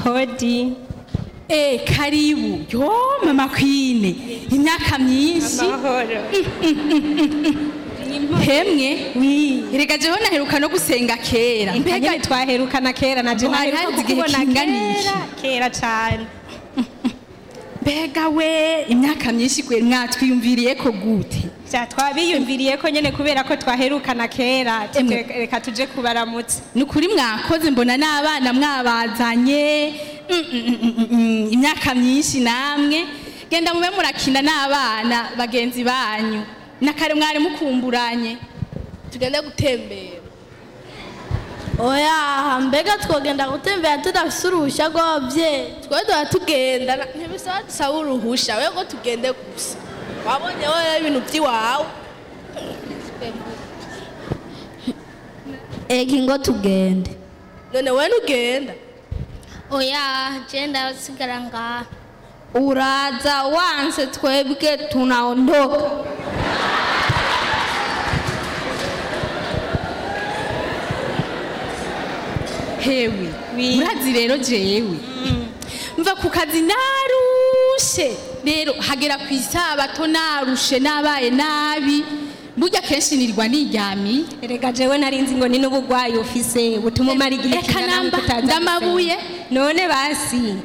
hodi Eh, karibu yo mama kwine imyaka myinshi amahoro hemwe wi erega jewe naheruka no gusenga kera mbega mbega twaherukana kera na je Hari naheruka hazi igihe kukubona kingana iki? kera kera cyane mbega we imyaka myinshi kwe mwatwiyumviriye ko gute ja twabiyumviriye ko nyene kubera ko twaherukana kera Emwe. Tuje- reka tuje kubaramutsa ni ukuri mwakoze mbona n'abana mwabazanye Mm, mm, mm, mm, mm, imyaka myinshi namwe genda mube murakina n'abana bagenzi banyu na kare mwari mukumburanye tugende gutembera oya mbega twogenda gutembera tudafise uruhushya rw'ababyeyi twe tuba tugenda na- ntibisaba dusaba uruhushya we ngo tugende gusa wabonye wowe ibintu by'iwawe ega ingo tugende none we ntugenda oya je ndasigara ngaha uraza wanse twebwe tunaondoka hewe Oui. murazi rero jewe mva ku kazi narushe rero hagera ku isabato narushe nabaye nabi burya kenshi nirwa niryamiye erega jewe nari nzi ngo ni n'ubugwayi ufise butuma umara igihe Eka kingana namba, gute utaza ndamabuye. gusenga. none basi